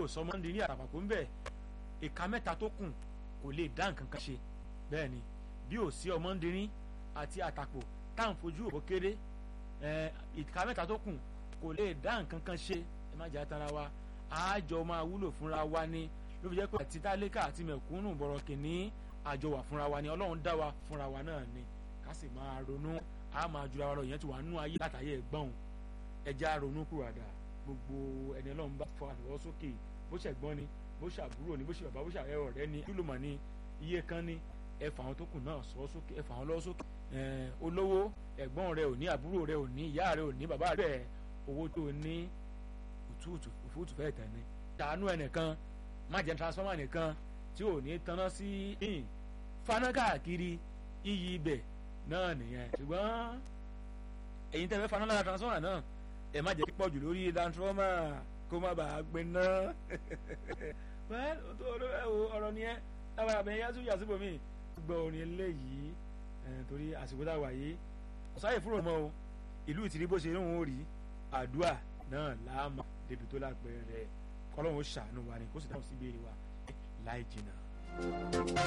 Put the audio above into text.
ò sọmọ ń di ní àtàpàkò ń bẹ̀ ìka mẹ́ta tó kù kò lè dá nǹkan kan ṣe bẹ́ẹ̀ ni bí ò sí ọmọ ń dirín àti àtàpò tá à ń fojú òbó kéré ìka mẹ́ta tó kù kò lè dá nǹkan kan ṣe ẹ má jẹ́ àtàrà wa àjọ máa wúlò fúnra wa ni ló fi jẹ́ pé àti tálíkà àti mẹ̀kúnnù bọ̀rọ̀ kìíní àjọ wà fúnra wa ni ọlọ́run dá wa fúnra wa náà ni ká sì máa ronú a máa jura wa lọ ìyẹn ti wà nínú ayé látàyè ẹ̀gbọ́n ẹja ronú kúròdà gbogbo ẹni ọlọ́run bá fọ àlọ́ sókè bó ṣe ẹ̀gbọ́n ni bó ṣe àbúrò ni bó ṣe bàbá bó ṣe àrẹ ọ̀rẹ́ ni kílùmọ̀ ni iye kan ni ẹ fà àwọn tó kù náà sọ sókè ẹ fà àwọn lọ́wọ́ sókè olówó ẹ̀gbọ́n rẹ ò ní àbúrò rẹ ò ní ìyá rẹ ò ní bàbá rẹ owó tó ní òtútù òfútù fẹ́ẹ̀ tẹ̀ ni ṣàánú ẹnìkan má jẹ́ transformer nìkan tí ò ní tanná sí yìn faná káàkiri iyì ibẹ̀ náà nìyẹn ṣùgbọ́n ẹ̀yin tẹ́ fẹ́ faná lára transformer náà ẹ má jẹ́ pípọ̀ jù lórí transformer kó má bàa gbiná ọ̀rọ̀ nìyẹn lábàá abẹ́yẹ yá tún yà síbò mí gbọ́ orin eléyìí torí àsìkò tá a wà yìí ọ̀sáyè fúnra mọ́ o ìlú ìtìrí bó ṣe ń wọ́n rí àdúrà náà láàmú débi tó lápẹ̀rẹ̀ kọ́lọ́hún ó ṣàánú wa ni kó sì dáhùn sí ìbéèrè wa láì jìnnà.